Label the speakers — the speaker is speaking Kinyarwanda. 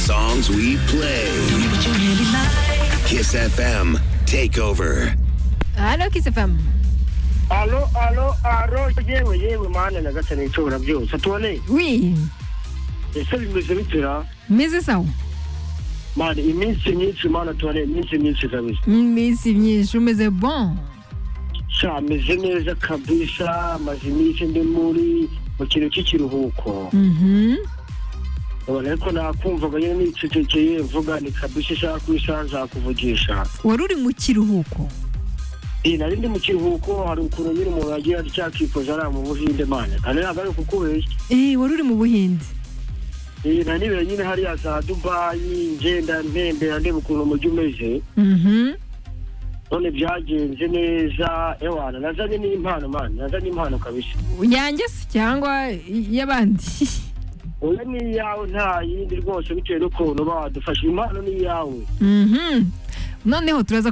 Speaker 1: songs we play. Kiss FM Takeover.
Speaker 2: Halo Kiss FM.
Speaker 3: Alo, alo, alo, yewe, yewe, mana na gatanu nshobora byose. Tuone,
Speaker 2: Oui,
Speaker 3: ese bimeze bitira,
Speaker 2: meze sawa.
Speaker 3: mana iminsi myinshi, mana tuone, iminsi myinsi kabisa.
Speaker 2: Iminsi myinshi umeze bon.
Speaker 3: Sha, meze neza kabisa, maze iminsi ndi muri mu kintu cy'ikiruhuko.
Speaker 2: Mhm.
Speaker 3: Ubona ariko nakumvaga nyine nicecekeye, mvuga ni kabisa ishaka kwisa, nzakuvugisha.
Speaker 2: Wari uri mu kiruhuko.
Speaker 3: Iyi nari ndi mu kiruhuko, hari ukuntu nyine umuntu yagiye acyakikoza ari mu Buhinde, mana. Kandi ntabwo ari ukukubeshya.
Speaker 2: Eh, wari uri mu Buhinde.
Speaker 3: Iyi nari nibereye nyine hariya za Dubayi, ngenda ntembera ndeba ukuntu umujyi umeze.
Speaker 2: Mhm.
Speaker 3: none byagenze neza ewana nazanye n'impano mani nazanye impano kabisa
Speaker 2: Yanjye se cyangwa y'abandi?
Speaker 3: oya ni iyawe nta yindi rwose bitewe n'ukuntu uba wadufashe impano ni iyawe
Speaker 2: Mhm. Noneho turaza